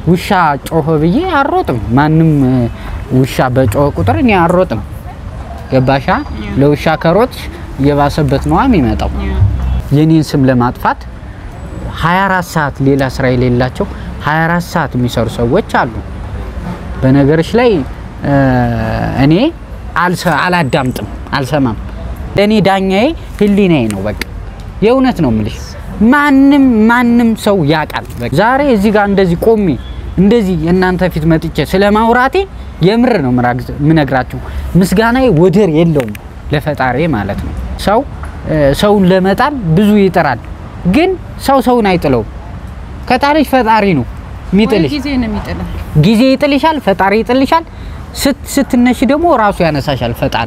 ውሻ ጮኸ ብዬ አልሮጥም። ማንም እ፣ ውሻ በጮኸ ቁጥር እኔ አልሮጥም። ገባሻ? ለውሻ ከሮጥሽ እየባሰበት ነዋ የሚመጣው። የኔን ስም ለማጥፋት 24 ሰዓት ሌላ ስራ የሌላቸው 24 ሰዓት የሚሰሩ ሰዎች አሉ። በነገሮች ላይ እ፣ እኔ አልሰ- አላዳምጥም፣ አልሰማም። ለእኔ ዳኛዬ ህሊናዬ ነው። በቃ የእውነት ነው የምልሽ። ማንም ማንም ሰው ያውቃል። በቃ ዛሬ እዚህ ጋር እንደዚህ ቆሜ እንደዚህ የእናንተ ፊት መጥቼ ስለ ማውራቴ የምር ነው ምራግ- ምነግራችሁ። ምስጋናዬ ወደር የለውም ለፈጣሪ ማለት ነው። ሰው እ፣ ሰውን ለመጣል ብዙ ይጥራል፣ ግን ሰው ሰውን አይጥለውም። ከጣልሽ ፈጣሪ ነው የሚጥልሽ። ጊዜ ነው የሚጥለው። ጊዜ ይጥልሻል፣ ፈጣሪ ይጥልሻል። ስት ስትነሽ ደግሞ ራሱ ያነሳሻል ፈጣሪ።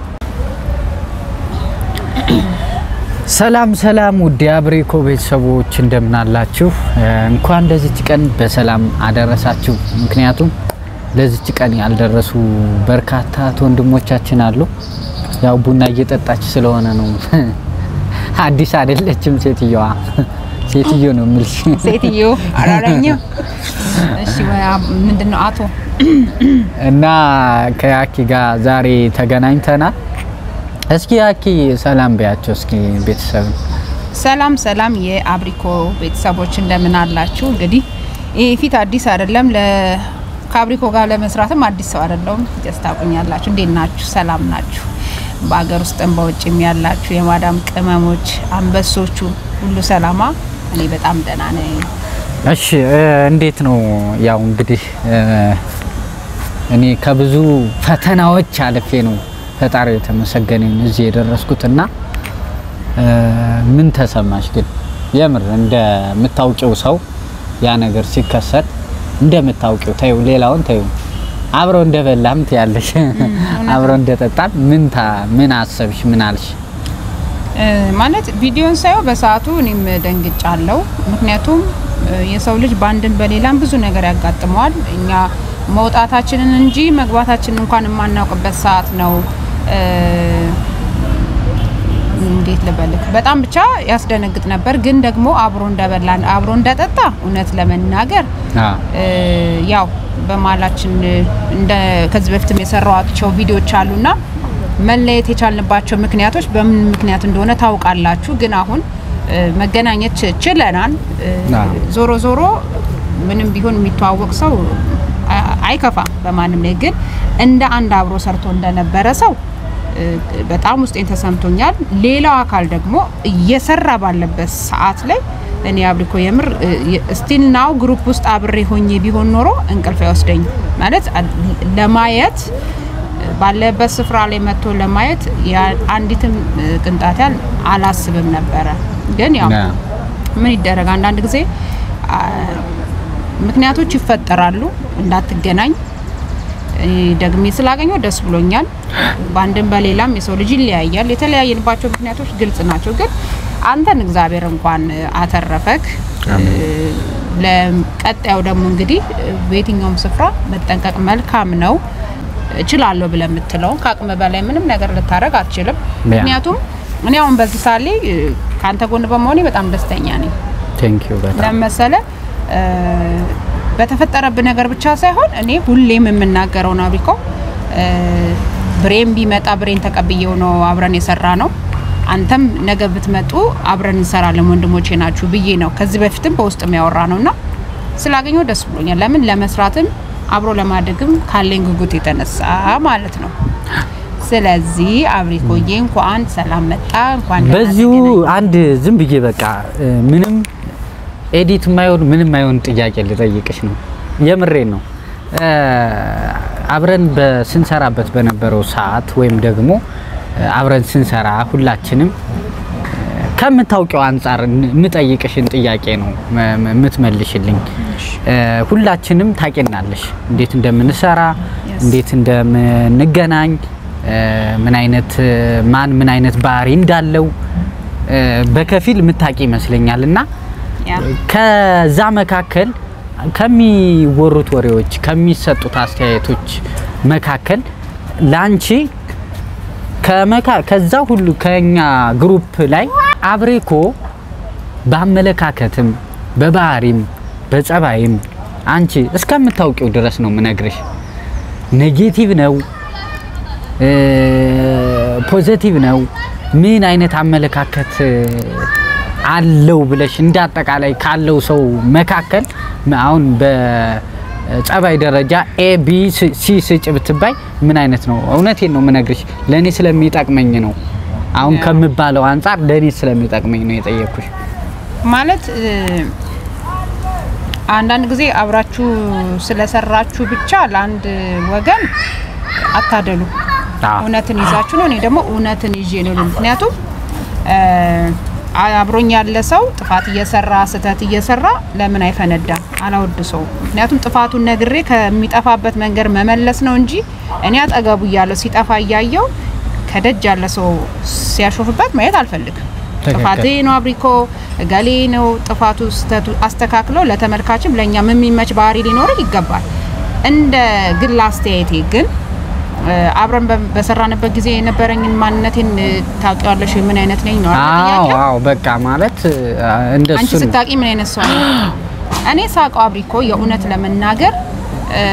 ሰላም ሰላም፣ ውድ የአብሬኮ ቤተሰቦች እንደምናላችሁ፣ እንኳን ለዚች ቀን በሰላም አደረሳችሁ። ምክንያቱም ለዚች ቀን ያልደረሱ በርካታ እህት ወንድሞቻችን አሉ። ያው ቡና እየጠጣች ስለሆነ ነው። አዲስ አይደለችም ሴትየዋ፣ ሴትዮ ነው የምልሽ። ሴትዮ አላረኝም። እሺ ምንድን ነው አቶ እና ከያኪ ጋር ዛሬ ተገናኝተናል። እስኪ ያኪ ሰላም በያቸው እስኪ ቤተሰብ። ሰላም ሰላም የአብሪኮ ቤተሰቦች እንደምን አላችሁ? እንግዲህ ይህ ፊት አዲስ አይደለም። ለ ከአብሪኮ ጋር ለመስራትም አዲስ ሰው አይደለሁም። ጀስት ታውቁኛላችሁ። እንዴት ናችሁ? ሰላም ናችሁ? በሀገር ውስጥም በውጭም ያላችሁ የማዳም ቅመሞች አንበሶቹ ሁሉ ሰላማ? እኔ በጣም ደህና ነኝ። እሺ እ፣ እንዴት ነው? ያው እንግዲህ እ፣ እኔ ከብዙ ፈተናዎች አልፌ ነው ፈጣሪ የተመሰገነ ይሁን እዚህ የደረስኩትና እ፣ ምን ተሰማሽ ግን የምር እንደምታውቂው ሰው ያ ነገር ሲከሰት እንደምታውቂው ተይው፣ ሌላውን ተይው፣ አብረው እንደበላም ትያለሽ፣ አብረው እንደጠጣም ምን ታ ምን አሰብሽ? ምን አልሽ? እ፣ ማለት ቪዲዮን ሳየው በሰዓቱ እኔም ደንግጫለሁ። ምክንያቱም እ፣ የሰው ልጅ በአንድም በሌላም ብዙ ነገር ያጋጥመዋል። እኛ መውጣታችንን እንጂ መግባታችንን እንኳን የማናውቅበት ሰዓት ነው። እ፣ እንዴት ልበልክ፣ በጣም ብቻ ያስደነግጥ ነበር። ግን ደግሞ አብሮ እንደበላን አብሮ እንደጠጣ እውነት ለመናገር አ እ፣ ያው በመሀላችን እንደ ከዚህ በፊትም የሰራኋቸው ቪዲዮዎች አሉና መለየት የቻልንባቸው ምክንያቶች በምን ምክንያት እንደሆነ ታውቃላችሁ። ግን አሁን እ፣ መገናኘት ች- ችለናል። እ፣ አዎ። ዞሮ ዞሮ ምንም ቢሆን የሚተዋወቅ ሰው አ- አይከፋም በማንም ላይ። ግን እንደ አንድ አብሮ ሰርቶ እንደነበረ ሰው እ፣ በጣም ውስጤን ተሰምቶኛል። ሌላው አካል ደግሞ እየሰራ ባለበት ሰዓት ላይ እኔ አብሪኮ የምር ስቲል ናው ግሩፕ ውስጥ አብሬ ሆኜ ቢሆን ኖሮ እንቅልፍ አይወስደኝ ማለት አ- ለማየት ባለበት ስፍራ ላይ መጥቶ ለማየት ያ- አንዲትም እ፣ ቅንጣት ያህል አላስብም ነበረ። ግን ያው አ ምን ይደረግ አንዳንድ ጊዜ አ፣ ምክንያቶች ይፈጠራሉ እንዳትገናኝ። እኔ ደግሜ ስላገኘው ደስ ብሎኛል። በአንድም በሌላም የሰው ልጅ ይለያያል። የተለያየንባቸው ምክንያቶች ግልጽ ናቸው። ግን አንተን እግዚአብሔር እንኳን አተረፈክ። ለቀጣዩ ደግሞ እንግዲህ በየትኛውም ስፍራ መጠንቀቅ መልካም ነው። እችላለሁ ብለህ የምትለው ከአቅም በላይ ምንም ነገር ልታደርግ አትችልም። ምክንያቱም እኔ አሁን በዚህ ሳሌ ከአንተ ጎን በመሆኔ በጣም ደስተኛ ነኝ። ቴንክ ዩ በጣም ለመሰለ በተፈጠረብን ነገር ብቻ ሳይሆን እኔ ሁሌም የምናገረው ነው አብሪኮ ብሬን ቢመጣ ብሬን ተቀብዬው ነው አብረን የሰራ ነው። አንተም ነገ ብትመጡ አብረን እንሰራለን ወንድሞቼ ናችሁ ብዬ ነው ከዚህ በፊትም በውስጥ የሚያወራ ነው እና ስላገኘው ደስ ብሎኛል። ለምን ለመስራትም አብሮ ለማደግም ካለኝ ጉጉት የተነሳ ማለት ነው። ስለዚህ አብሪኮዬ እንኳን ሰላም መጣ። እንኳን ደህና በዚሁ ተገናኘን። አንድ ዝም ብዬ በቃ እ፣ ምንም ኤዲት የማይሆን ምንም የማይሆን ጥያቄ ልጠይቅሽ ነው። የምሬን ነው። እ፣ አብረን በስንሰራበት በነበረው ሰዓት ወይም ደግሞ እ፣ አብረን ስንሰራ ሁላችንም እ፣ ከምታውቂው አንጻር ን- የምጠይቅሽን ጥያቄ ነው መ- መ- የምትመልሽልኝ። እ፣ ሁላችንም ታቂናለሽ እንዴት እንደምንሰራ Yes. እንዴት እንደምንገናኝ እ፣ ምን አይነት እ፣ ማን ምን አይነት ባህሪ እንዳለው እ፣ በከፊል የምታቂ ይመስለኛል እና ያ ከዛ መካከል ከሚወሩት ወሬዎች ከሚሰጡት አስተያየቶች መካከል ላንቺ ከመካ ከዛ ሁሉ ከኛ ግሩፕ ላይ አብሬኮ በአመለካከትም በባህሪም በጸባይም አንቺ እስከምታውቂው ድረስ ነው ምነግርሽ። ኔጌቲቭ ነው እ ፖዘቲቭ ነው ምን አይነት አመለካከት አለው ብለሽ እንዳጠቃላይ ካለው ሰው መካከል አሁን በጸባይ ደረጃ ኤ ቢ ሲ ስጭ ብትባይ ምን አይነት ነው? እውነቴን ነው ምነግርሽ። ለእኔ ስለሚጠቅመኝ ነው። አሁን ከምባለው አንጻር ለእኔ ስለሚጠቅመኝ ነው የጠየኩሽ። ማለት እ፣ አንዳንድ ጊዜ አብራችሁ ስለሰራችሁ ብቻ ለአንድ ወገን አታደሉ። አዎ። እውነትን ይዛችሁ ነው። እኔ ደግሞ እውነትን ይዤ ነው። ምክንያቱም እ፣ አብሮኝ ያለ ሰው ጥፋት እየሰራ ስህተት እየሰራ ለምን አይፈነዳም? አላወድሰው። ምክንያቱም ጥፋቱን ነግሬ ከሚጠፋበት መንገድ መመለስ ነው እንጂ እኔ አጠገቡ እያለው ሲጠፋ እያየው ከደጅ ያለ ሰው ሲያሾፍበት ማየት አልፈልግም። ትክክል። ጥፋቴ ነው አብሪኮ እገሌ ነው ጥፋቱ ስህተቱ አስተካክሎ ለተመልካችም ለእኛም የሚመች ባህሪ ሊኖረው ይገባል። እንደ ግል አስተያየቴ ግን እ፣ አብረን በ- በሰራንበት ጊዜ የነበረኝን ማንነቴን እ፣ ታውቂዋለሽ ወይ? ምን አይነት ነኝ ነው አይደል አዎ ጥያቄው? አዎ በቃ ማለት እንደሱ አንቺ ነው። ስታቂ ምን አይነት ሰው ነው? እኔ ሳውቀው አብሪኮ የእውነት ለመናገር እ፣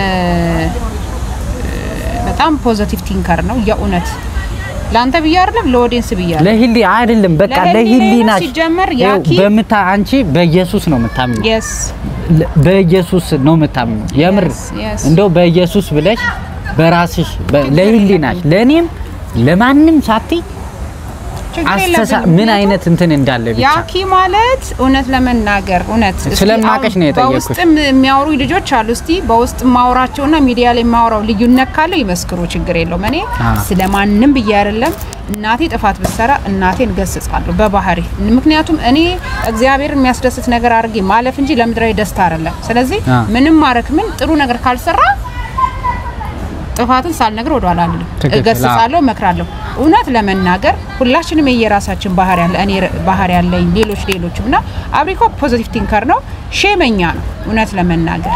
በጣም ፖዘቲቭ ቲንከር ነው። የእውነት ለአንተ ብዬ አይደለም ለኦዲየንስ ብዬ አይደለም። ለሂሊ አይደለም በቃ ለህሊናዬ ነው ለሂሊናሽ ሲጀመር ይኸው ያኪ- በምታ አንቺ በኢየሱስ ነው የምታምኘው የስ ለ- በኢየሱስ ነው የምታምኘው የምር Yes, yes. እንደው በኢየሱስ ብለሽ በራስሽ በ- ለሂሊናሽ ለእኔም ለማንም ሳትይ ችግር አስተሳ የለብኝም። ምን አይነት እንትን እንዳለ ብቻ ያኪ ማለት እውነት ለመናገር እውነት እስቲ ስለማቀሽ አሁን ነው የጠየኩሽ። በውስጥም የሚያወሩ ልጆች አሉ። እስቲ በውስጥ ማውራቸውና ሚዲያ ላይ ማውራው ልዩነት ካለው ይመስክሩ፣ ችግር የለውም። እኔ አዎ። ስለማንም ብዬ አይደለም። እናቴ ጥፋት ብትሰራ እናቴን ገስጻለሁ በባህሪ ምክንያቱም እኔ እግዚአብሔር የሚያስደስት ነገር አድርጌ ማለፍ እንጂ ለምድራዊ ደስታ አይደለም። ስለዚህ አዎ። ምንም ማረክ ምን ጥሩ ነገር ካልሰራ ጥፋትን ሳልነግር ወደ ኋላ አልልም። ትክክል፣ እገስጻለሁ፣ እመክራለሁ። እውነት ለመናገር ሁላችንም የየራሳችን ባህሪ ያለ እኔ ባህሪ ያለኝ ሌሎች ሌሎችም እና አብሪኮ ፖዚቲቭ ቲንከር ነው። ሼመኛ ነው። እውነት ለመናገር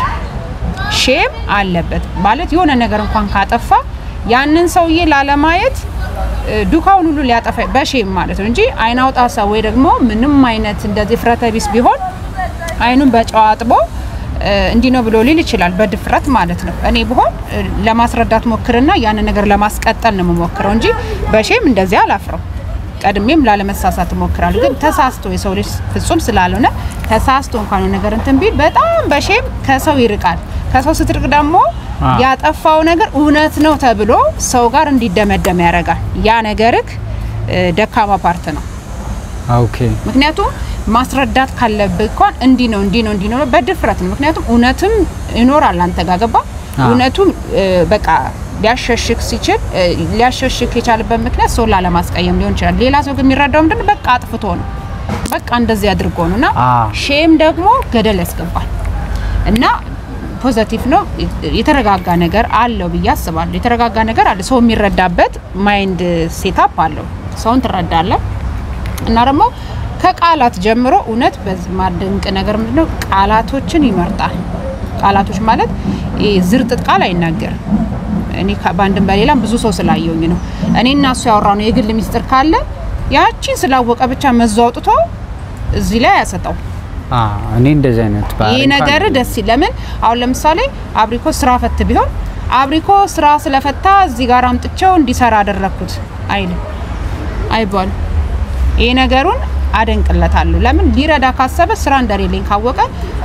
ሼም አለበት ማለት የሆነ ነገር እንኳን ካጠፋ ያንን ሰውዬ ላለማየት እ፣ ዱካውን ሁሉ ሊያጠፋ በሼም ማለት ነው እንጂ አይን አውጣ ሰው ወይ ደግሞ ምንም አይነት እንደዚህ ፍረተ ቢስ ቢሆን አይኑን በጨዋ አጥቦ እ፣ እንዲህ ነው ብሎ ሊል ይችላል፣ በድፍረት ማለት ነው። እኔ ብሆን እ፣ ለማስረዳት ሞክርና ያንን ነገር ለማስቀጠል ነው የምሞክረው እንጂ በሼም እንደዚህ አላፍረው። ቀድሜም ላለመሳሳት እሞክራለሁ። ግን ተሳስቶ የሰው ልጅ ፍጹም ስላልሆነ ተሳስቶ እንኳን የሆነ ነገር እንትን ቢል በጣም በሼም ከሰው ይርቃል። ከሰው ስትርቅ ደግሞ አ። ያጠፋው ነገር እውነት ነው ተብሎ ሰው ጋር እንዲደመደም ያደርጋል። ያ ነገርክ እ፣ ደካማ ፓርት ነው። ኦኬ ምክንያቱም ማስረዳት ካለብህ እንኳን እንዲህ ነው እንዲህ ነው እንዲህ ነው በድፍረት ነው። ምክንያቱም እውነትም ይኖራል አንተ ጋር ገባ አዎ። እውነቱም እ፣ በቃ ሊያሸሽክ ሲችል እ፣ ሊያሸሽክ የቻለበት ምክንያት ሰው ላለማስቀየም ሊሆን ይችላል። ሌላ ሰው ግን የሚረዳው ምንድን ነው? በቃ አጥፍቶ ነው በቃ እንደዚህ አድርጎ ነው እና አዎ። ሼም ደግሞ ገደል ያስገባል እና ፖዘቲቭ ነው። የተረጋጋ ነገር አለው ብዬ አስባለሁ። የተረጋጋ ነገር አለ። ሰው የሚረዳበት ማይንድ ሴታፕ አለው። ሰውን ትረዳለህ እና ደግሞ ከቃላት ጀምሮ እውነት በዚህ ማደንቅ ነገር ምንድነው ቃላቶችን ይመርጣል። ቃላቶች ማለት ይሄ ዝርጥጥ ቃል አይናገርም። እኔ ከ- በአንድም በሌላም ብዙ ሰው ስላየውኝ ነው። እኔ እና እሱ ያወራው ነው የግል ሚስጥር ካለ ያቺን ስላወቀ ብቻ መዞ አውጥቶ እዚህ ላይ ያሰጠው። አ እኔ እንደዚህ አይነት ባህሪ ይህ እንኳን ነገር ደስ ይል። ለምን አሁን ለምሳሌ አብሪኮ ስራ ፈት ቢሆን አብሪኮ ስራ ስለፈታ እዚህ ጋር አምጥቼው እንዲሰራ አደረግኩት አይልም አይባልም። ይህ ነገሩን አደንቅለታለሁ። ለምን ሊረዳ ካሰበ ስራ እንደሌለኝ ካወቀ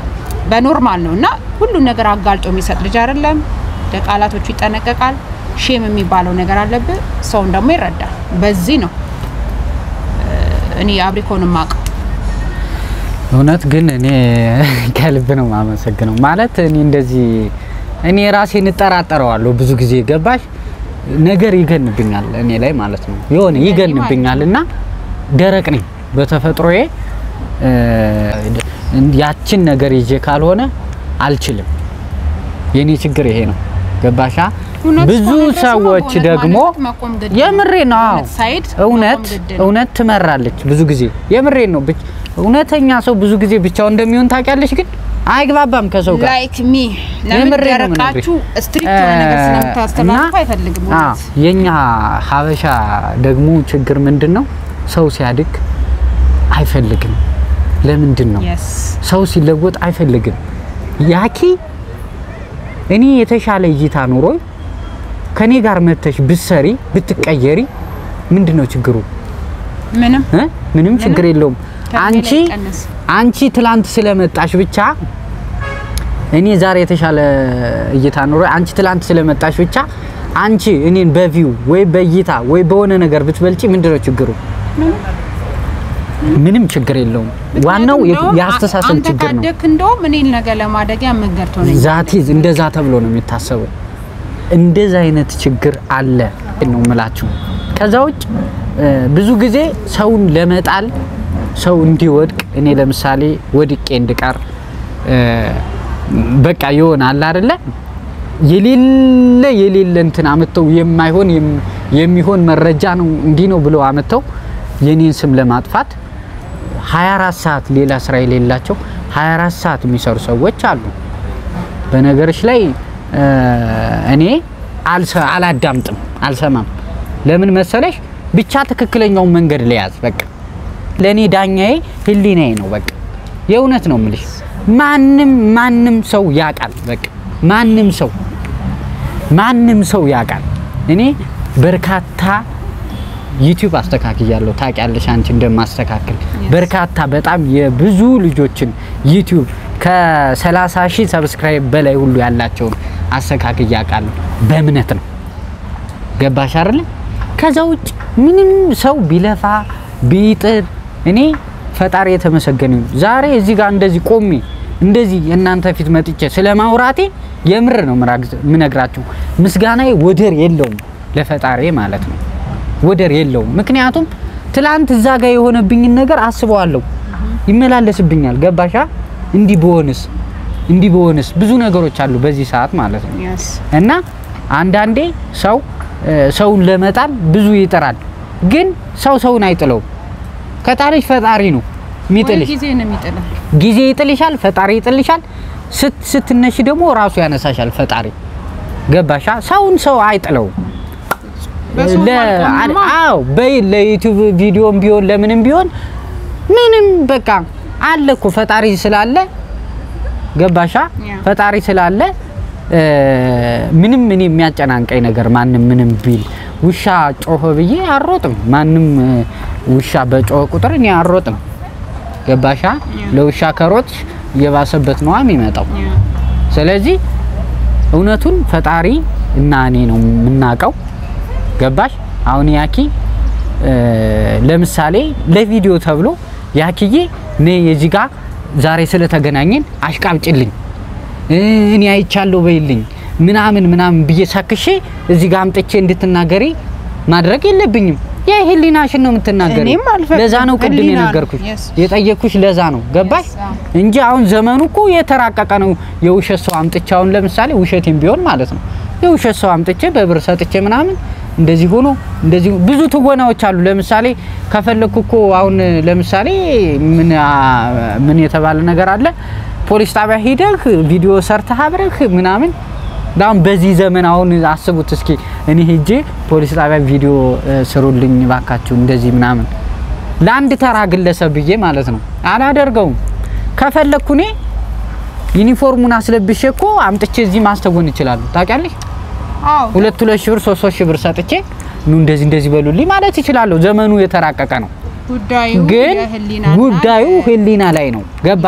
በኖርማል ነው እና ሁሉን ነገር አጋልጦ የሚሰጥ ልጅ አይደለም። ለቃላቶቹ ይጠነቀቃል። ሼም የሚባለው ነገር አለብህ። ሰውን ደግሞ ይረዳል። በዚህ ነው እ፣ እኔ አብሪኮን ማቀው እውነት ግን እኔ ከልብ ነው የማመሰግነው። ማለት እኔ እንደዚህ እኔ ራሴን እጠራጠረዋለሁ ብዙ ጊዜ ገባሽ ነገር ይገንብኛል እኔ ላይ ማለት ነው የሆነ ይገንብኛል እና ደረቅ ነኝ በተፈጥሮዬ እ፣ ያችን ነገር ይዤ ካልሆነ አልችልም። የኔ ችግር ይሄ ነው ገባሻ። እውነት ብዙ እስከሆነ ድረስ ሰዎች በእውነት ደግሞ ማለት መቆም ግድ ነው። የምሬ ነው አዎ። እውነት ሳይድ እውነት መቆም ግድ ነው። እውነት ትመራለች ብዙ ጊዜ የምሬን ነው። ብቻ እውነተኛ ሰው ብዙ ጊዜ ብቻውን እንደሚሆን ታውቂያለሽ፣ ግን አይግባባም ከሰው ጋር ላይክ ሚ ለምን የምሬ ነው ደረቃችሁ የምነግርሽ። ስትሪክት የሆነ ነገር እ፣ ስለምታስተላልፉ እና- አይፈልግም። አዎ፣ እውነት የኛ ሀበሻ ደግሞ ችግር ምንድን ነው? ሰው ሲያድግ አይፈልግም። ለምንድን ነው የስ ሰው ሲለወጥ አይፈልግም? ያኪ እኔ የተሻለ እይታ ኑሮ ከኔ ጋር መተሽ ብትሰሪ ብትቀየሪ ምንድን ነው ችግሩ? ምንም እ? ምንም ችግር የለውም። ከእኔ አንቺ ላይ ቀንስ። አንቺ ትላንት ስለመጣሽ ብቻ እኔ ዛሬ የተሻለ እይታ ኑሮ አንቺ ትላንት ስለመጣሽ ብቻ አንቺ እኔን በቪው ወይ በእይታ ወይ በሆነ ነገር ብትበልጪ ምንድን ነው ችግሩ? ምንም ችግር የለውም። ዋናው የ- እንደውም የአስተሳሰብ አንተ ችግር ነው። ካደግክ እንደውም እኔን ነገ ለማደጊያ መንገድ ትሆነኝ ዛቲ እንደዛ ተብሎ ነው የሚታሰበው። እንደዛ አይነት ችግር አለ ነው ምላችሁ። ከዛ ውጭ እ፣ ብዙ ጊዜ ሰውን ለመጣል ሰው እንዲወድቅ እኔ ለምሳሌ ወድቄ እንድቀር እ፣ በቃ ይሆናል አይደለ የሌለ የሌለ እንትን አመተው የማይሆን የም- የሚሆን መረጃ ነው እንዲህ ነው ብለው አመተው የኔን ስም ለማጥፋት 24 ሰዓት ሌላ ስራ የሌላቸው 24 ሰዓት የሚሰሩ ሰዎች አሉ። በነገሮች ላይ እ፣ እኔ አልሰ- አላዳምጥም፣ አልሰማም። ለምን መሰለሽ? ብቻ ትክክለኛውን መንገድ ለያዝ። በቃ ለእኔ ዳኛዬ ህሊናዬ ነው። በቃ የእውነት ነው የምልሽ። ማንም ማንም ሰው ያውቃል። በቃ ማንም ሰው ማንም ሰው ያውቃል። እኔ በርካታ ዩቲዩብ አስተካክያለሁ። ታውቂያለሽ አንቺ እንደማስተካክል በርካታ በጣም የብዙ ልጆችን ዩቲዩብ ከ30 ሺህ ሰብስክራይብ በላይ ሁሉ ያላቸውን አስተካክያ አውቃለሁ። በእምነት ነው። ገባሽ አይደለ? ከዛ ውጭ ምንም ሰው ቢለፋ ቢጥር እኔ ፈጣሪ የተመሰገነ ይሁን። ዛሬ እዚህ ጋር እንደዚህ ቆሜ እንደዚህ እናንተ ፊት መጥቼ ስለ ማውራቴ የምር ነው ምራግ- ምነግራችሁ። ምስጋናዬ ወደር የለውም ለፈጣሪ ማለት ነው። ወደር የለውም። ምክንያቱም ትላንት እዛ ጋር የሆነብኝን ነገር አስበዋለሁ፣ ይመላለስብኛል። ገባሻ? እንዲህ በሆንስ እንዲህ በሆንስ ብዙ ነገሮች አሉ በዚህ ሰዓት ማለት ነው። Yes. እና አንዳንዴ ሰው እ፣ ሰውን ለመጣል ብዙ ይጥራል፣ ግን ሰው ሰውን አይጥለውም። ከጣልሽ ፈጣሪ ነው ወይ የሚጥልሽ። ጊዜ ነው የሚጥልህ። ጊዜ ይጥልሻል፣ ፈጣሪ ይጥልሻል። ስት ስትነሽ ደግሞ ራሱ ያነሳሻል ፈጣሪ። ገባሻ? ሰውን ሰው አይጥለውም። በሰው ለ- አልቆምማ። አዎ በይ ለዩቲዩብ ቪዲዮም ቢሆን ለምንም ቢሆን ምንም በቃ አለ እኮ ፈጣሪ ስላለ ገባሻ? ያ። ፈጣሪ ስላለ እ፣ ምንም እኔ የሚያጨናንቀኝ ነገር ማንም ምንም ቢል ውሻ ጮኸ ብዬ አልሮጥም። ማንም እ፣ ውሻ በጮኸ ቁጥር እኔ አልሮጥም። ገባሻ? ያ። ለውሻ ከሮጥሽ እየባሰበት ነዋ የሚመጣው። Yeah. ስለዚህ እውነቱን ፈጣሪ እና እኔ ነው የምናውቀው። ገባሽ? አሁን ያኪ እ፣ ለምሳሌ ለቪዲዮ ተብሎ ያኪዬ እኔ የዚህ ጋር ዛሬ ስለተገናኘን አሽቃብጭልኝ እ፣ እኔ አይቻለሁ በይልኝ ምናምን ምናምን ብዬ ሳክሼ እዚህ ጋር አምጥቼ እንድትናገሪ ማድረግ የለብኝም። የህሊናሽን ነው የምትናገሪ። እኔም አልፈቅድም። ለዛ ነው ቅድም ህሊና ነው። የነገርኩሽ Yes. የጠየኩሽ ለዛ ነው ገባሽ? Yes, አዎ። እንጂ አሁን ዘመኑ እኮ የተራቀቀ ነው። የውሸት ሰው አምጥቼ አሁን ለምሳሌ ውሸቴም ቢሆን ማለት ነው የውሸት ሰው አምጥቼ በብር ሰጥቼ ምናምን እንደዚህ ሆኖ እንደዚህ ብዙ ትወናዎች አሉ። ለምሳሌ ከፈለኩ እኮ አሁን ለምሳሌ ምን አ- ምን የተባለ ነገር አለ ፖሊስ ጣቢያ ሂደህ ቪዲዮ ሰርተህ አብረህ ምናምን አሁን በዚህ ዘመን አሁን አስቡት እስኪ እኔ ሄጄ ፖሊስ ጣቢያ ቪዲዮ እ፣ ስሩልኝ ባካችሁ እንደዚህ ምናምን ለአንድ ተራ ግለሰብ ብዬ ማለት ነው አላደርገውም። ከፈለኩ እኔ ዩኒፎርሙን አስለብሼ እኮ አምጥቼ እዚህ ማስተወን ይችላሉ። ታውቂያለሽ? አዎ ሁለት ሁለት ሺህ ብር ሶስት ሶስት ሺህ ብር ሰጥቼ ኑ እንደዚህ እንደዚህ በሉልኝ ማለት ይችላለሁ። ዘመኑ የተራቀቀ ነው። ጉዳዩ ግን የህሊናና ጉዳዩ የ- ህሊና ላይ ነው። ገባ?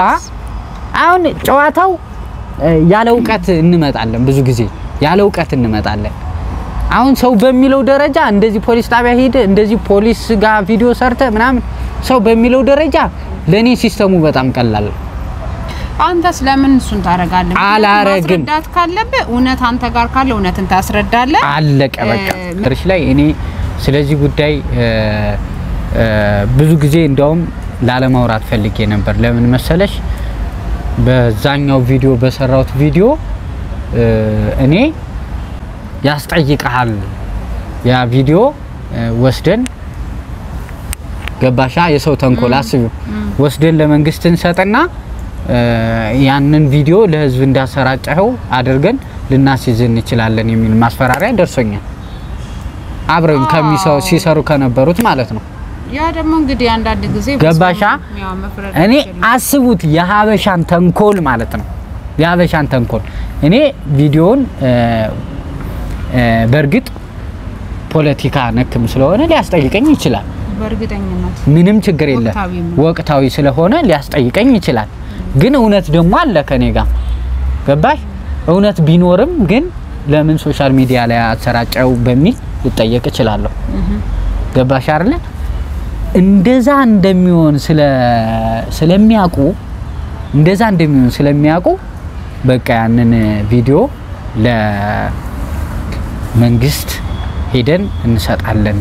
አሁን ጨዋታው እ፣ ያለ እውቀት እንመጣለን። ብዙ ጊዜ ያለ እውቀት እንመጣለን። አሁን ሰው በሚለው ደረጃ እንደዚህ ፖሊስ ጣቢያ ሄደ እንደዚህ ፖሊስ ጋር ቪዲዮ ሰርተ ምናምን ሰው በሚለው ደረጃ ለኔ ሲስተሙ በጣም ቀላል ነው። አንተስ ለምን እሱን ታደርጋለህ? አላረግም። ማስረዳት ካለብህ እውነት አንተ ጋር ካለ እውነትን ታስረዳለህ። አለቀ በቃ። እ፣ ትርሽ ላይ እኔ ስለዚህ ጉዳይ እ፣ እ፣ ብዙ ጊዜ እንደውም ላለማውራት ፈልጌ ነበር። ለምን መሰለሽ? በዛኛው ቪዲዮ በሰራሁት ቪዲዮ እ፣ እኔ ያስጠይቀሃል ያ ቪዲዮ እ፣ ወስደን ገባሻ? የሰው ተንኮል አስቢው። ወስደን ለመንግስት እንሰጥና እ፣ ያንን ቪዲዮ ለህዝብ እንዳሰራጨኸው አድርገን ልናስይዝ እንችላለን የሚል ማስፈራሪያ ደርሶኛል። አብረን ከሚሰው ሲሰሩ ከነበሩት ማለት ነው። ያ ደግሞ እንግዲህ አንዳንድ ጊዜ ገባሻ? ያው መፍረድ እኔ አትችልም። አስቡት የሀበሻን ተንኮል ማለት ነው። የሀበሻን ተንኮል እኔ ቪዲዮውን እ፣ እ፣ በእርግጥ ፖለቲካ ነክም ስለሆነ ሊያስጠይቀኝ ይችላል። በእርግጠኝነት ምንም ችግር የለም። ወቅታዊ ነው። ወቅታዊ ስለሆነ ሊያስጠይቀኝ ይችላል። ግን እውነት ደግሞ አለ ከኔ ጋር ገባሽ? እውነት ቢኖርም ግን ለምን ሶሻል ሚዲያ ላይ አሰራጨው በሚል ልጠየቅ እችላለሁ። ገባሽ አይደለ? እንደዛ እንደሚሆን ስለ ስለሚያውቁ እንደዛ እንደሚሆን ስለሚያውቁ በቃ ያንን ቪዲዮ ለመንግስት ሄደን እንሰጣለን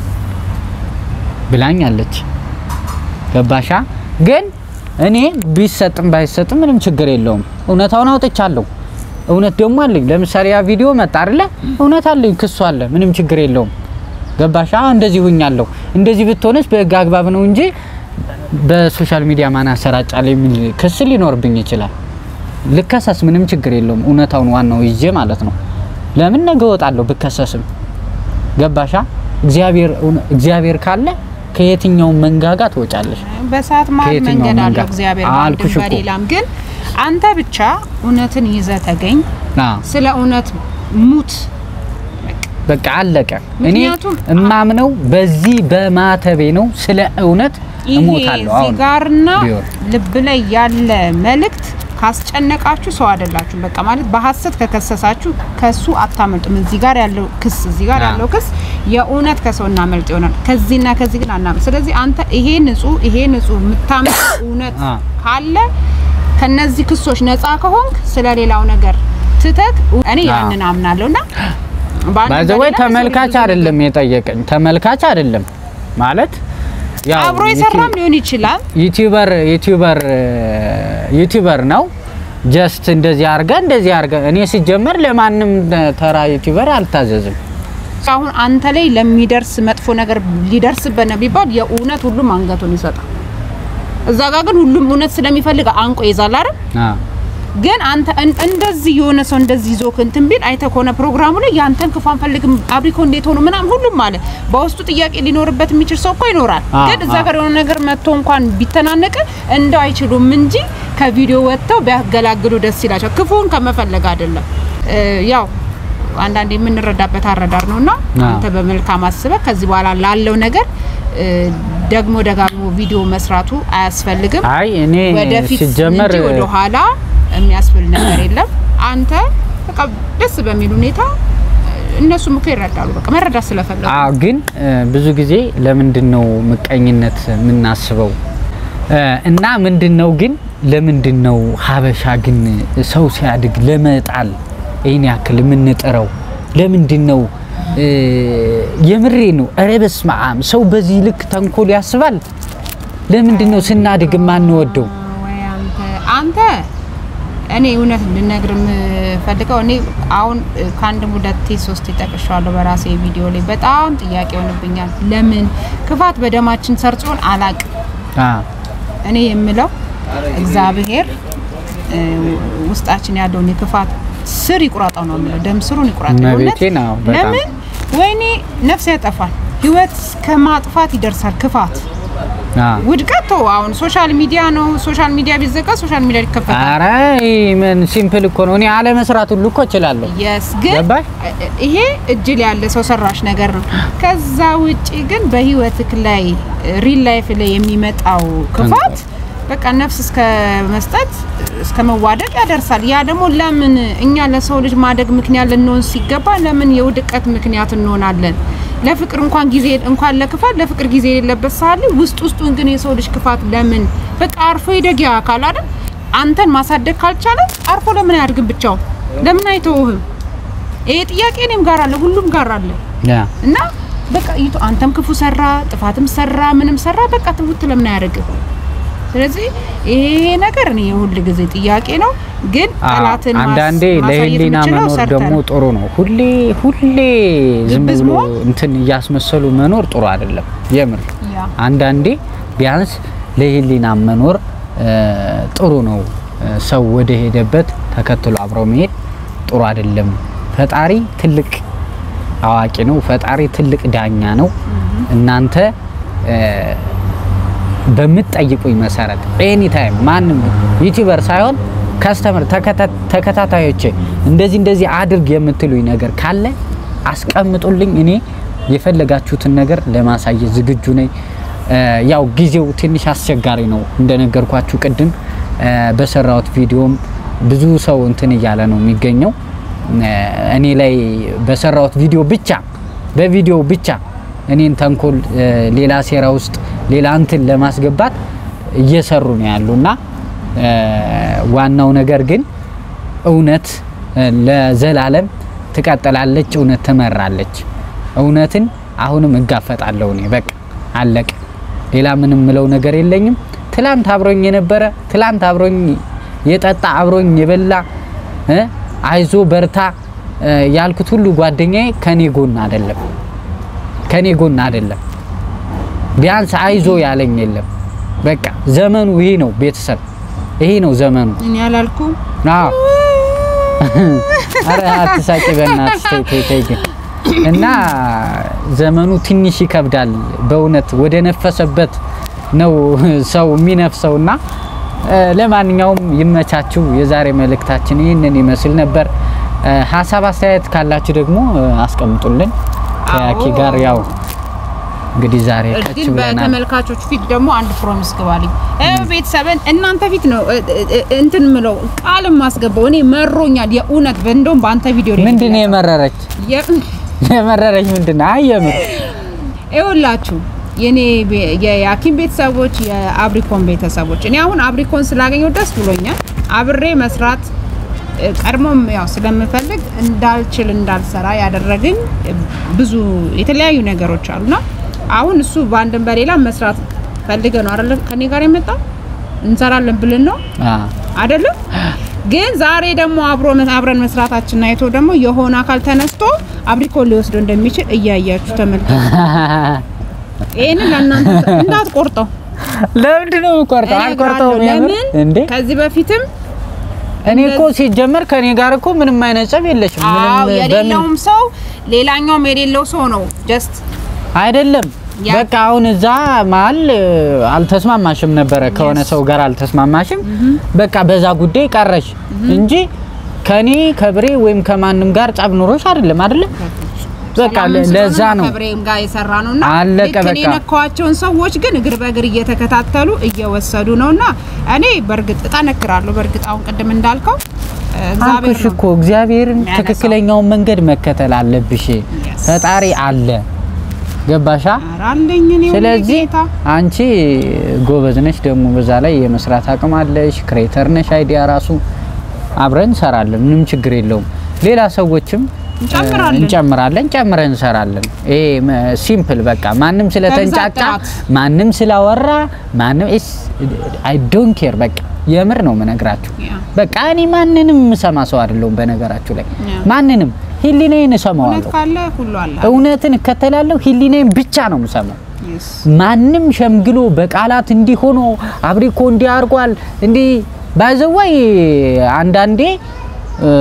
ብላኛለች። ገባሻ? ግን እኔ ቢሰጥም ባይሰጥም ምንም ችግር የለውም። እውነታውን አውጥቻለሁ። እውነት ደግሞ አለኝ። ለምሳሌ ያ ቪዲዮ መጣ አይደለ? እውነት አለኝ፣ ክሱ አለ። ምንም ችግር የለውም። ገባሻ? እንደዚህ ሁኛለሁ። እንደዚህ ብትሆንስ በህግ አግባብ ነው እንጂ በሶሻል ሚዲያ ማን ያሰራጫል የሚል ክስ ሊኖርብኝ ይችላል። ልከሰስ፣ ምንም ችግር የለውም። እውነታውን ዋናው ይዤ ማለት ነው። ለምን ነገ እወጣለሁ ብከሰስም። ገባሻ? እግዚአብሔር እግዚአብሔር ካለ ከየትኛው መንጋጋ ትወጫለሽ። በሰዓት መሀል ከየትኛው መንገድ አለው መንገድ? እግዚአብሔር አልኩሽ በአንድም እኮ። በሌላም። ግን አንተ ብቻ እውነትን ይዘህ ተገኝ። አዎ ስለ እውነት ሙት። በቃ አለቀ። እኔ ምክንያቱም እማምነው በዚህ በማተቤ ነው። ስለ እውነት ይሄ እሞታለሁ። አሁን ሲጋርና ቢሆን ልብ ላይ ያለ መልእክት ካስጨነቃችሁ ሰው አይደላችሁም። በቃ ማለት በሀሰት ከከሰሳችሁ ከሱ አታመልጡም። እዚህ ጋር ያለው ክስ እዚህ ጋር አዎ። ያለው ክስ የእውነት ከሰው እናመልጥ ይሆናል። ከዚህና ከዚህ ግን አናመልጥ። ስለዚህ አንተ ይሄ ንጹህ ይሄ ንጹህ የምታመጥ እውነት አዎ። ካለ ከነዚህ ክሶች ነፃ ከሆንክ ስለ ሌላው ነገር ትተክ እኔ አዎ። ያንን አምናለሁና በአንድም ባይዘወይ በሌላም የሰው ልጅ ተመልካች ብዙ አይደለም የጠየቀኝ፣ ተመልካች አይደለም ማለት ያው አብሮ የሰራም ሊሆን ይችላል። ዩቲዩበር ዩቲዩበር ዩቲዩበር ነው። ጀስት እንደዚህ አርገ እንደዚህ አርገ እኔ ሲጀመር ለማንም ተራ ዩቲዩበር አልታዘዝም። አሁን አንተ ላይ ለሚደርስ መጥፎ ነገር ሊደርስበት ነው ቢባል የእውነት ሁሉም አንገቱን ይሰጣል። እዛ ጋር ግን ሁሉም እውነት ስለሚፈልግ አንቆ ይዛል አይደል? አዎ ግን አንተ እን- እንደዚህ የሆነ ሰው እንደዚህ ይዞ እንትን ቢል አይተህ ከሆነ ፕሮግራሙ ላይ ያንተን ክፉ አንፈልግም አብሪኮ እንዴት ሆኖ ምናምን ሁሉም አለ። በውስጡ ጥያቄ ሊኖርበት የሚችል ሰው እኮ ይኖራል። አዎ፣ ግን እዛ አዎ። ጋር የሆነ ነገር መጥቶ እንኳን ቢተናነቅ እንደው አይችሉም እንጂ ከቪዲዮ ወጥተው ቢያገላግሉ ደስ ይላቸው። ክፉን ከመፈለግ አይደለም። እ፣ ያው አንዳንድ የምንረዳበት አረዳር ነውና አዎ። አንተ በመልካም አስበህ ከዚህ በኋላ ላለው ነገር እ፣ ደግሞ ደጋግሞ ቪዲዮ መስራቱ አያስፈልግም። አይ እኔ ወደፊት ሲጀመር እንጂ ወደ ኋላ የሚያስብል ነገር የለም። አንተ በቃ ደስ በሚል ሁኔታ እነሱም እኮ ይረዳሉ። በቃ መረዳት ስለፈለጉ አዎ ግን እ፣ ብዙ ጊዜ ለምንድን ነው ምቀኝነት የምናስበው እ፣ እና ምንድን ነው ግን ለምንድን ነው ሀበሻ ግን ሰው ሲያድግ ለመጣል ይህን ያክል የምንጥረው ለምንድን ነው እ፣ የምሬ ነው ኧረ በስመ አብ ሰው በዚህ ልክ ተንኮል ያስባል ለምንድን ነው ስናድግ የማንወደው ወይ አንተ አንተ እኔ እውነት እንድነግር የምፈልገው እኔ አሁን እ፣ ከአንድም ሁለቴ ሶስት ጠቅሻለሁ በራሴ ቪዲዮ ላይ በጣም ጥያቄ ይሆንብኛል። ለምን ክፋት በደማችን ሰርጾን አላቅም። አ፣ እኔ የምለው እግዚአብሔር እ፣ ውስጣችን ያለውን የክፋት ስር ይቁረጠው ነው የምለው። ደም ስሩን ይቁረጠው። እመቤቴ እውነት ነው በጣም ለምን ወይኔ ነፍስ ያጠፋል፣ ህይወት እስከ ማጥፋት ይደርሳል ክፋት አ። ውድቀት ተው። አሁን ሶሻል ሚዲያ ነው። ሶሻል ሚዲያ ቢዘጋ ሶሻል ሚዲያ ይከፈታል። ኧረ ምን ሲምፕል እኮ ነው እኔ አለመስራት ሁሉ እኮ እችላለሁ የስ ግን ገባሽ? ይሄ እጅ ላይ ያለ ሰው ሰራሽ ነገር ነው። ከዛ ውጪ ግን በህይወትክ ላይ ሪል ላይፍ ላይ የሚመጣው ክፋት በቃ ነፍስ እስከ መስጠት እስከ መዋደቅ ያደርሳል። ያ ደግሞ ለምን እኛ ለሰው ልጅ ማደግ ምክንያት ልንሆን ሲገባ ለምን የውድቀት ምክንያት እንሆናለን? ለፍቅር እንኳን ጊዜ እንኳን ለክፋት ለፍቅር ጊዜ የሌለበት ሳለ ውስጥ ውስጡን ግን የሰው ልጅ ክፋት ለምን በቃ አርፎ ይደግ ያ አካል አይደል? አንተን ማሳደግ ካልቻለ አርፎ ለምን አያድግም? ብቻው ለምን አይተውህም? ይሄ ጥያቄ እኔም ጋር አለ፣ ሁሉም ጋር አለ። ያ እና በቃ ይቶ አንተም ክፉ ሰራ፣ ጥፋትም ሰራ፣ ምንም ሰራ፣ በቃ ትውት ለምን አያደርግም? ስለዚህ ይሄ ነገር እኔ የሁል ጊዜ ጥያቄ ነው። ግን አዎ፣ ጠላትን ማስ- አንዳንዴ ማሳየት ለህሊና የምችለው መኖር ሰርተህ ደግሞ ነው። ጥሩ ነው። ሁሌ ሁሌ ዝም ግብዝ ብሎ መሆን? እንትን እያስመሰሉ መኖር ጥሩ አይደለም። የምር ያ አንዳንዴ ቢያንስ ለህሊና መኖር እ፣ ጥሩ ነው። እ፣ ሰው ወደ ሄደበት ተከትሎ አብረው መሄድ ጥሩ አይደለም። ፈጣሪ ትልቅ አዋቂ ነው። ፈጣሪ ትልቅ ዳኛ ነው። እናንተ እ፣ በምትጠይቁኝ መሰረት ኤኒ ታይም ማንም ዩቲዩበር ሳይሆን ካስተመር ተከታታዮቼ እንደዚህ እንደዚህ አድርግ የምትሉኝ ነገር ካለ አስቀምጡልኝ። እኔ የፈለጋችሁትን ነገር ለማሳየት ዝግጁ ነኝ። ያው ጊዜው ትንሽ አስቸጋሪ ነው እንደነገርኳችሁ ቅድም በሰራሁት ቪዲዮም ብዙ ሰው እንትን እያለ ነው የሚገኘው። እኔ ላይ በሰራሁት ቪዲዮ ብቻ በቪዲዮ ብቻ እኔን ተንኮል ሌላ ሴራ ውስጥ ሌላ እንትን ለማስገባት እየሰሩ ነው ያሉና ዋናው ነገር ግን እውነት ለዘላለም ትቀጥላለች፣ እውነት ትመራለች። እውነትን አሁንም እጋፈጣለሁ እኔ በቃ አለቀ። ሌላ ምንም ምለው ነገር የለኝም። ትላንት አብሮኝ የነበረ ትላንት አብሮኝ የጠጣ አብሮኝ የበላ አይዞ በርታ ያልኩት ሁሉ ጓደኛዬ ከኔ ጎን አይደለም፣ ከኔ ጎን አይደለም። ቢያንስ አይዞ ያለኝ የለም። በቃ ዘመኑ ይሄ ነው። ቤተሰብ ይሄ ነው ዘመኑ። እኔ አላልኩም። አዎ አረ አትሳቂ በእናትሽ ተይ ተይ ተይ ግን እና ዘመኑ ትንሽ ይከብዳል በእውነት ወደ ነፈሰበት ነው ሰው የሚነፍሰውና ለማንኛውም ይመቻችሁ። የዛሬ መልእክታችን ይህንን ይመስል ነበር። ሀሳብ አስተያየት ካላችሁ ደግሞ አስቀምጡልን። ከያኪ ጋር ያው እንግዲህ ዛሬ ቀች ግን ብለናል። በተመልካቾች ፊት ደግሞ አንድ ፕሮሚስ ግባልኝ። ቤተሰብን እናንተ ፊት ነው እንትን ምለው ቃል ማስገባው። እኔ መሮኛል የእውነት እንደውም በአንተ ቪዲዮ ላይ ምንድን ነው የመረረች የ- የመረረች ምንድን ነው? አይ የምር ይኸውላችሁ የኔ ቤ- የሐኪም ቤተሰቦች የአብሪኮን ቤተሰቦች እኔ አሁን አብሪኮን ስላገኘው ደስ ብሎኛል። አብሬ መስራት እ፣ ቀድሞም ያው ስለምፈልግ እንዳልችል እንዳልሰራ ያደረገኝ እ፣ ብዙ የተለያዩ ነገሮች አሉና አሁን እሱ በአንድም በሌላ መስራት ፈልገ ነው አይደለም ከኔ ጋር የመጣ እንሰራለን ብልን ነው አ አይደለም ግን ዛሬ ደግሞ አብሮ አብረን መስራታችን አይቶ ደግሞ የሆነ አካል ተነስቶ አብሪኮን ሊወስደው እንደሚችል እያያችሁ ተመልከቱ። ይሄንን ለእናንተ እንዳትቆርጠው ለምንድን ነው የምቆርጠው? አልቆርጠውም። እነግራለሁ። የምር ለምን እንዴ ከዚህ በፊትም እኔ እኮ ሲጀመር ከኔ ጋር እኮ ምንም አይነት ጸብ የለሽም። አዎ ምንም በምን የሌለውም ሰው ሌላኛውም የሌለው ሰው ነው ጀስት አይደለም ያ- በቃ አሁን እዛ መሀል እ፣ አልተስማማሽም ነበረ ከሆነ ሰው ጋር አልተስማማሽም። በቃ በዛ ጉዳይ ቀረሽ እንጂ ከኔ ከብሬ ወይም ከማንም ጋር ጸብ ኑሮሽ አይደለም አይደለ? በቃ ለ- ለዛ ነው ከብሬም ጋር የሰራ ነውና አለቀ ልክ እኔ በቃ። የነካኋቸውን ሰዎች ግን እግር በእግር እየተከታተሉ እየወሰዱ ነውና እኔ በእርግጥ እጠነክራለሁ። በእርግጥ አሁን ቅድም እንዳልከው እ፣ እግዚአብሔር አልኩሽ ነው እኮ እግዚአብሔርን የሚያነሳው። ትክክለኛውን መንገድ መከተል አለብሽ። ፈጣሪ አለ ገባሻ? ኧረ አለኝ እኔ ሁሌ ስለዚህ ጌታ አንቺ ጎበዝ ነሽ፣ ደግሞ በዛ ላይ የመስራት አቅም አለሽ፣ ክሬተር ነሽ። አይዲያ ራሱ አብረን እንሰራለን፣ ምንም ችግር የለውም። ሌላ ሰዎችም እንጨምራለን። እ፣ እንጨምራለን፣ ጨምረን እንሰራለን። ይሄ ሲምፕል በቃ ማንም ስለተንጫጫ ጥራት። ማንም ስላወራ ማንም አይ ዶንት ኬር በቃ የምር ነው የምነግራችሁ። ያ። በቃ እኔ ማንንም የምሰማ ሰው አይደለሁም። በነገራችሁ ላይ ያ። ማንንም ህሊናዬን እውነት እሰማዋለሁ፣ ካለ ሁሉ አለ። እውነትን እከተላለሁ። ህሊናዬን ብቻ ነው የምሰማው። Yes። ማንም ሸምግሎ በቃላት እንዲህ ሆኖ አብሪኮ እንዲህ አድርጓል እንዲህ ባይዘዋይ አንዳንዴ እ፣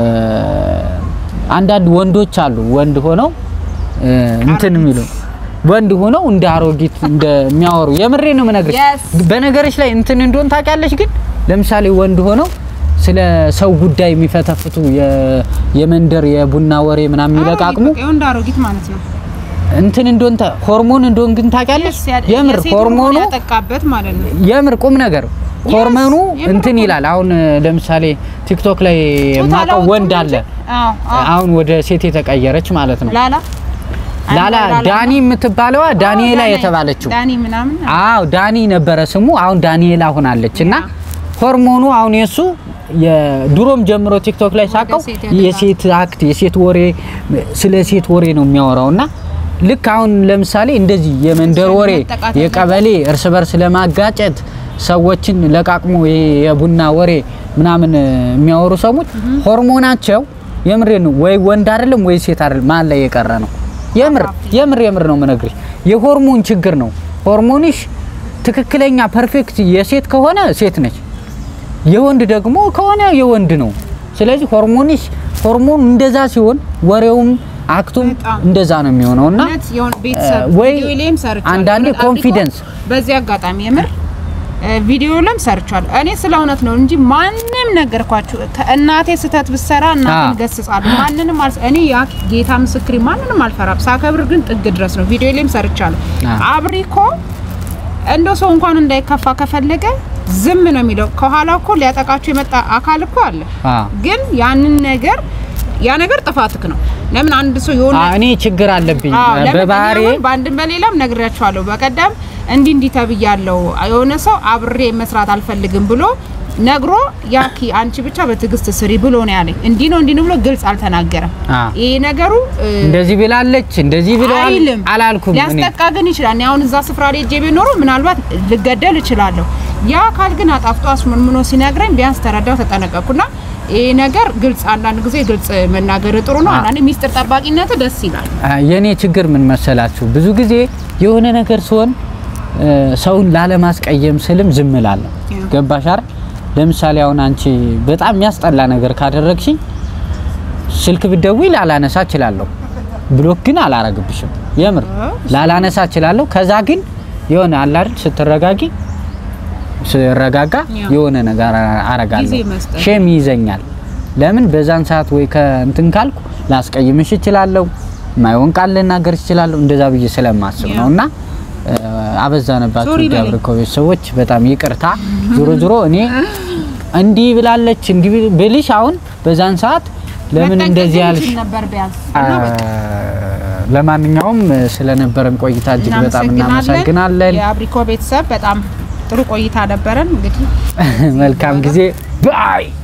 አንዳንድ ወንዶች አሉ ወንድ ሆነው እ፣ እንትን የሚሉ ወንድ ሆነው እንደ አሮጊት እንደሚያወሩ የምሬ ነው የምነግርሽ። Yes። በነገርሽ ላይ እንትን እንደሆን ታውቂያለሽ። ግን ለምሳሌ ወንድ ሆነው ስለ ሰው ጉዳይ የሚፈተፍቱ የ- የመንደር የቡና ወሬ ምናምን የሚለቃቅሙ አሮጊት በቃ የወንድ አሮጊት ማለት ነው። እንትን እንደሆን ታ- ሆርሞን እንደሆን ግን ታውቂያለሽ። Yes፣ ያ- የምር የሴት ሆርሞኑ ያጠቃበት ማለት ነው። የምር ቁም ነገር ሆርሞኑ የምር እንትን እኮ ይላል። አሁን ለምሳሌ ቲክቶክ ላይ ጾታ የማውቀው ለውጥ ወንድ ነው አለ እንጂ። አዎ አዎ። አሁን ወደ ሴት የተቀየረች ማለት ነው። ላላ ላላ ዳኒ የምትባለዋ ዳንኤላ የተባለችው ዳኒ ምናምን አዎ ዳኒ ነበረ ስሙ። አሁን ዳንኤላ ሆናለች እና ሆርሞኑ አሁን የሱ የድሮም ጀምሮ ቲክቶክ ላይ ሳቀው ሴት ያደላ። የሴት አክት የሴት ወሬ ስለ ሴት ወሬ ነው የሚያወራው እና ልክ አሁን ለምሳሌ እንደዚህ የመንደር ወሬ መጠቃት የቀበሌ እርስ በርስ ለማጋጨት ሰዎችን ለቃቅሞ ይሄ የቡና ወሬ ምናምን የሚያወሩ ሰዎች ሆርሞናቸው የምሬ ነው ወይ ወንድ አይደለም ወይ ሴት አይደለም መሀል ላይ የቀረ ነው። የምር የምር የምር ነው የምነግርሽ የሆርሞን ችግር ነው። ሆርሞንሽ ትክክለኛ ፐርፌክት የሴት ከሆነ ሴት ነች፣ የወንድ ደግሞ ከሆነ የወንድ ነው። ስለዚህ ሆርሞንሽ ሆርሞን እንደዛ ሲሆን ወሬውም አክቱም በጣም። እንደዛ ነው የሚሆነው እና እውነት የሆነ ቤተሰብ ወይ ቪዲዮ ላይም ሰርቻለሁ። አንዳንዴ እውነት አድርጎ ኮንፊደንስ በዚህ አጋጣሚ የምር እ፣ ቪዲዮ ለም ሰርቻለሁ። እኔ ስለ እውነት ነው እንጂ ማንም ነገርኳችሁ። ከእናቴ ስህተት ብሰራ እናቴን አዎ። ገስጻለሁ። ማንንም አልስ እኔ ያ ጌታ ምስክሪ ማንንም አልፈራም። ሳከብር ግን ጥግ ድረስ ነው። ቪዲዮ ላይም ሰርቻለሁ። አዎ። አብሪኮ እንደ ሰው እንኳን እንዳይከፋ ከፈለገ ዝም ነው የሚለው። ከኋላ እኮ ሊያጠቃችሁ የመጣ አካል እኮ አለ። አዎ። ግን ያንን ነገር ያ ነገር ጥፋትክ ነው። ለምን አንድ ሰው የሆነ አ- እኔ ችግር አለብኝ አዎ፣ ለምን በባህሪ እኔ አሁን በአንድም በሌላም ነግሬያቸዋለሁ። በቀደም እንዲህ እንዲህ ተብያለሁ። የሆነ ሰው አብሬ መስራት አልፈልግም ብሎ ነግሮ ያኪ አንቺ ብቻ በትዕግስት ስሪ ብሎ ነው ያለኝ። እንዲህ ነው እንዲህ ነው ብሎ ግልጽ አልተናገረም። አ ይሄ ነገሩ እ፣ እንደዚህ ብላለች እንደዚህ ብለዋል አይልም አላልኩም እኔ ሊያስጠቃ ግን ይችላል። እኔ አሁን እዛ ስፍራ ላይ ሄጄ ቢኖሩ ምናልባት ልገደል እችላለሁ። ያ አካል ግን አጣፍጦ አስመንምኖ ሲነግረኝ ቢያንስ ተረዳው፣ ተጠነቀቅኩና ይሄ ነገር ግልጽ አንዳንድ ጊዜ ግልጽ መናገር ጥሩ ነው። አ- አንዳንድ ሚስጥር ጠባቂነት ደስ ይላል። አ፣ የኔ ችግር ምን መሰላችሁ? ብዙ ጊዜ የሆነ ነገር ሲሆን እ፣ ሰውን ላለማስቀየም ስልም ዝም እላለሁ። ያ። ገባሽ አይደል? ለምሳሌ አሁን አንቺ በጣም የሚያስጠላ ነገር ካደረግሽኝ ስልክ ብትደውይ ላላነሳ እችላለሁ። ብሎክ ግን አላረግብሽም። የምር ላላነሳ እችላለሁ። ከዛ ግን የሆነ አለ አይደል ስትረጋጊ ስረጋጋ ያ። የሆነ ነገር አረጋለሁ። ጊዜ መስጠት። ሼም ይይዘኛል። ለምን በዛን ሰዓት ወይ ከእንትን ካልኩ ላስቀይምሽ እችላለሁ፣ ማይሆን ቃል ልናገር እችላለሁ። እንደዛ ብዬ ስለማስብ ያ። ነው እና እ፣ አበዛንባችሁ ሶሪ በለኝ። ዲያብሪኮ ቤተሰቦች በጣም ይቅርታ። ዞሮ ዞሮ እኔ እንዲህ ብላለች እንዲህ ብልሽ አሁን በዛን ሰዓት ለምን መጠንቀቅ እንደዚህ ግን ያልሽ ይችል ነበር ቢያንስ አ፣ እና በቃ ለማንኛውም ስለነበረን ቆይታ እጅግ በጣም እናመሰግናለን። የአብሪኮ ቤተሰብ በጣም ጥሩ ቆይታ ነበረን። እንግዲህ መልካም ጊዜ ባይ